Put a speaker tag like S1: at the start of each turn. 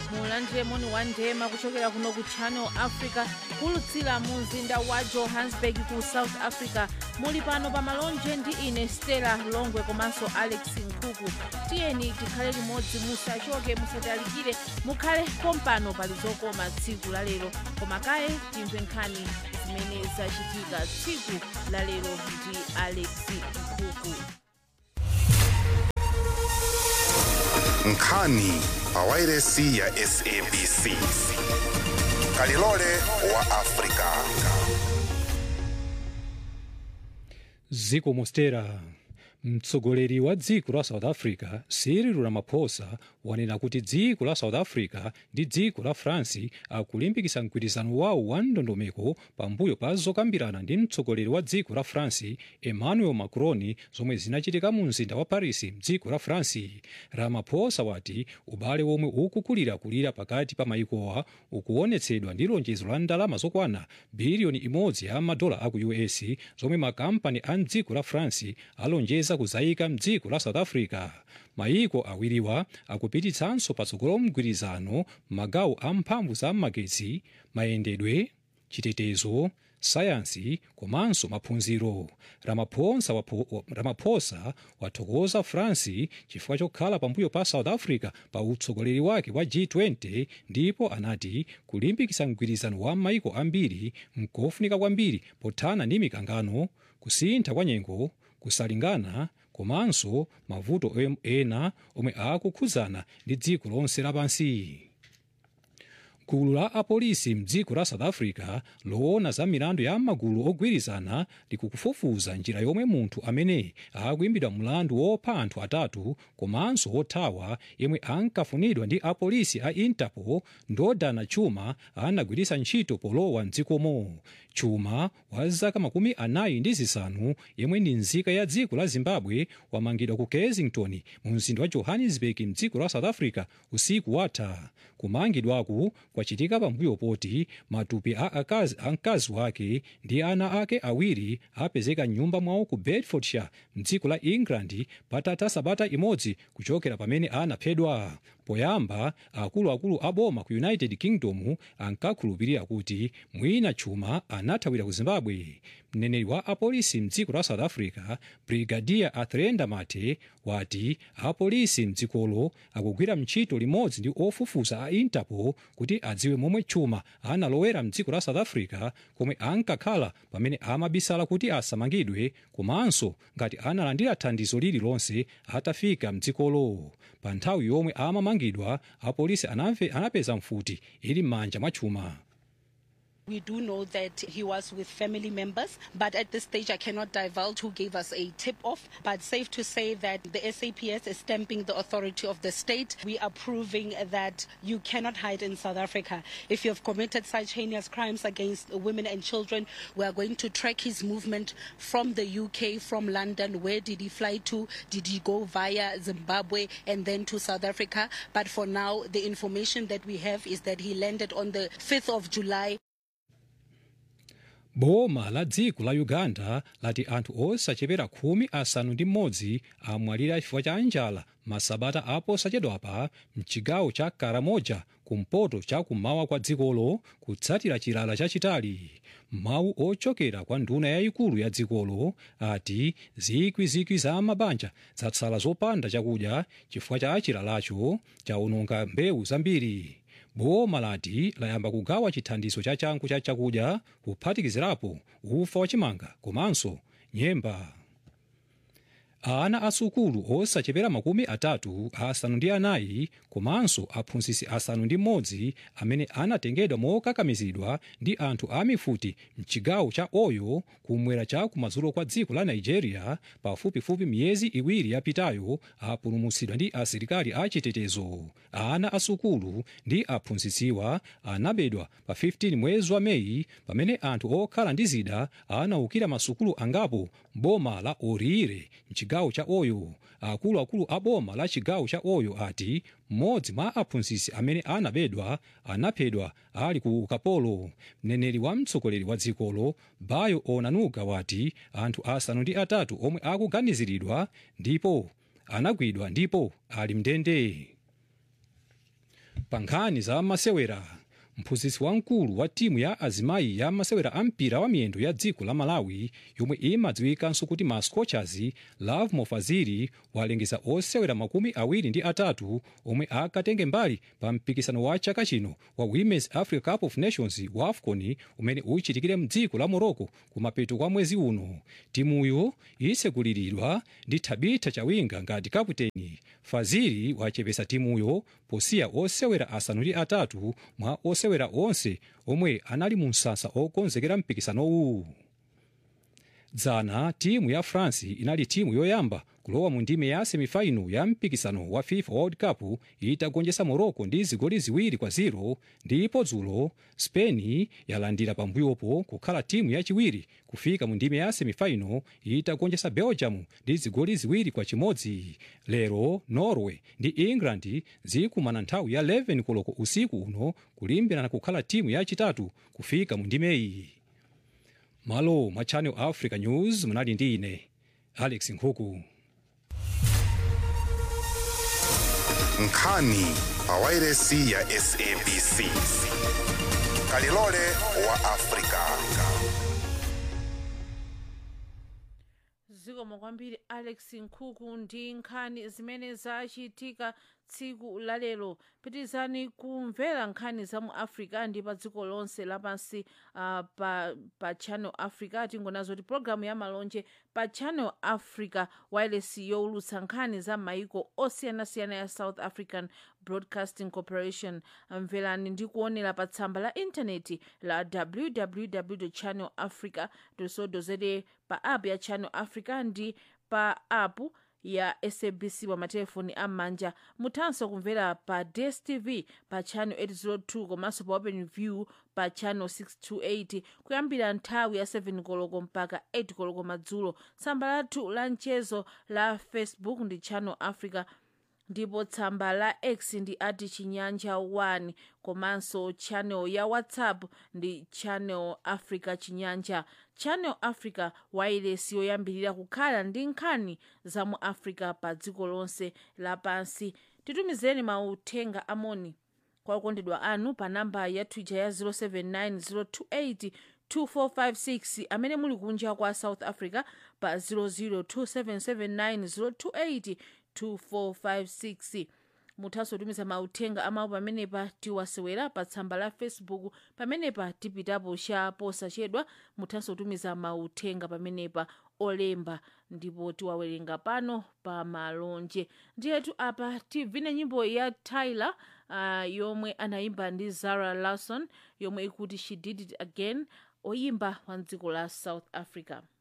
S1: mulandire moni wa ndema kuchokera kuno ku channel africa kulutsira mu mzinda wa johannesburg ku south africa muli pano pa malonje ndi ine stella longwe komanso alex nkhuku tiyeni tikhale limodzi musachoke musatalikire mukhale kompano pali zokoma tsiku la lero koma kaye timve nkhani zimene zachitika tsiku la lero ndi alex nkhuku
S2: nkhani pawairesi ya sabc kalilole wa afrika
S3: ziko mostera mtsogoleri wa dziko la south africa cyril ramaphosa wanena kuti dziko la south africa ndi dziko la france akulimbikitsa mgwirizano wawo wa ndondomeko pambuyo pa zokambirana ndi mtsogoleri wa dziko la france emmanuel macron zomwe zinachitika mu mzinda wa paris mdziko la france ramaphosa wati ubale womwe ukukulirakulira pakati pa maikowa ukuonetsedwa ndi lonjezo la ndalama zokwana biliyoni imodzi ya madola aku us zomwe makampani a mdziko la france alonjeza kuzayika mdziko la south africa mayiko awiriwa akupititsanso patsogolo mgwirizano magawo a mphamvu za magetsi mayendedwe chitetezo sayansi komanso maphunziro ramaphosa, wapo, ramaphosa wathokoza france chifukwa chokhala pambuyo pa south africa pa utsogoleri wake wa g20 ndipo anati kulimbikitsa mgwirizano wa maiko ambiri nkofunika kwambiri pothana ndi mikangano kusintha kwa nyengo kusalingana komanso mavuto ena omwe akukhudzana ndi dziko lonse lapansi gulu la apolisi mdziko la south africa loona za milandu ya magulu ogwirizana likukufufuza njira yomwe munthu amene akuimbidwa mlandu wopha anthu atatu komanso wothawa yemwe ankafunidwa ndi apolisi a interpol ndodana chuma anagwiritsa ntchito polowa mdzikomo chuma wa zaka makumi anayi ndi zisanu yemwe ndi nzika ya dziko la zimbabwe wamangidwa ku kensington mu mzinda wa johannesburg mdziko la south africa usiku watha kumangidwaku kwachitika pambuyo poti matupi a akazi a mkazi wake ndi ana ake awiri apezeka nyumba mwawo ku bedfordshire mdziko la england patatha sabata imodzi kuchokera pamene anaphedwa poyamba akuluakulu a boma ku united kingdom ankakhulupirira kuti mwina chuma anathawira ku zimbabwe mneneri wa apolisi mdziko la south africa brigadier athrenda mate wati apolisi mdzikolo akugwira ntchito limodzi ndi ofufuza a interpol kuti adziwe momwe chuma analowera mdziko la south africa komwe ankakhala pamene amabisala kuti asamangidwe komanso ngati analandira thandizo lililonse atafika mdzikolo pa nthawi yomwe amamangidwa apolisi anapeza mfuti ili m'manja mwa chuma
S4: We do know that he was with family members, but at this stage I cannot divulge who gave us a tip off. But safe to say that the SAPS is stamping the authority of the state. We are proving that you cannot hide in South Africa. If you have committed such heinous crimes against women and children, we are going to track his movement from the UK, from London. Where did he fly to? Did he go via Zimbabwe and then to South Africa? But for now, the information that we have is that he landed on the 5th of July.
S3: boma la dziko la uganda lati anthu osachepera khumi asanu ndi mmodzi amwalira chifukwa cha njala masabata aposachedwapa mchigawo cha karamoja kumpoto cha kummawa kwa dzikolo kutsatira chilala chachitali mawu ochokera kwa nduna yayikulu ya dzikolo ati zikwizikwi za mabanja zatsala zopanda chakudya chifukwa cha chilalacho chaononga mbewu zambiri boma lati layamba kugawa chithandizo cha changu cha chakudya kuphatikizirapo ufa wachimanga komanso nyemba ana asukulu osachepera makumi atatu asanu ndi anayi komanso aphunzitsi asanu ndi mmodzi amene anatengedwa mokakamizidwa ndi anthu a mifuti mchigawo cha oyo kumwera cha kumadzulo kwa dziko la nigeria pafupifupi miyezi iwiri yapitayo apulumutsidwa ndi asilikali achitetezo ana asukulu ndi aphunzitsiwa anabedwa pa 15 mwezi wa meyi pamene anthu okhala ndi zida anaukira masukulu angapo boma la orire mchigawo cha oyo akuluakulu a boma la chigawo cha oyo ati mmodzi mwa aphunzitsi amene anabedwa anaphedwa ali ku ukapolo mneneri wa mtsogoleri wa dzikolo bayo onanuga wati anthu asanu ndi atatu omwe akuganiziridwa ndipo anagwidwa ndipo ali mndende pa nkhani za masewera mphunzitsi wamkulu wa timu ya azimayi ya masewera a mpira wa miyendo ya dziko la malawi yomwe imadziwikanso kuti ma scorchers love mofaziri walengeza osewera makumi awiri ndi atatu omwe akatenge mbali pa mpikisano wa chaka chino wa women's africa cup of nations wa afcon umene uchitikire mdziko la morocco kumapeto kwa mwezi uno timuyo itsogoleredwa ndi tabitha chawinga ngati kaputeni faziri wachepesa timuyo posiya osewera asanu ndi atatu mwa osewera onse omwe anali mu msasa okonzekera mpikisanowu dzana timu ya france inali timu yoyamba kulowa mu ndime ya semifaino ya mpikisano wa fifa world cup itagonjetsa morocco ndi zigoli ziwiri kwa 0 ndipo dzulo spain yalandira pambuyopo kukhala timu yachiwiri kufika mu ndime ya semifaino itagonjetsa belgium ndi zigoli ziwiri kwa chimodzi lero norway ndi england zikumana nthawi ya 11 koloko usiku uno kulimbirana kukhala timu yachitatu kufika mu ndimeyi malo mwa channel africa news munali ndi ine alex nkhuku
S2: nkhani pawairesi ya sabc kalilole wa afrika
S1: zikomo kwambiri alex nkhuku ndi nkhani zimene zachitika tsiku lalero pitizani kumvera nkhani za mu africa ndi pa dziko lonse lapansi uh, pa, pa channel africa tingonazo kuti pologalamu ya malonje pa channel africa wireless yowulutsa nkhani za maiko osiyanasiyana ya south african broadcasting corporation mverani ndi kuonera pa tsamba la intaneti la www channel africa co za pa app ya channel africa ndi pa app ya sabc pa matelefoni am'manja muthanso kumvera pa dstv pa channel 802 komanso pa open view pa channel 628 kuyambira nthawi ya 7 koloko mpaka 8 koloko madzulo tsamba lathu la mchezo la facebook ndi channel africa ndipo tsamba la x ndi ati chinyanja 1 komanso channel ya whatsapp ndi channel africa chinyanja channel africa wireless yoyambirira kukhala ndi nkhani za mu africa pa dziko lonse lapansi titumizeni mauthenga amoni kwa okondedwa anu pa namba ya twitter ya 079 2456 amene muli kunja kwa south africa pa 002779028 2456 muthanso kutumiza mauthenga amawu pamenepa tiwasewera pa tsamba la facebook pamenepa tipitapo cha posachedwa muthanso kutumiza mauthenga pamenepa olemba ndipo tiwawerenga pano pa malonje ndiyetu apa tivine nyimbo ya tyler uh, yomwe anayimba ndi zara larson yomwe ikuti she did it again oyimba wa dziko la south africa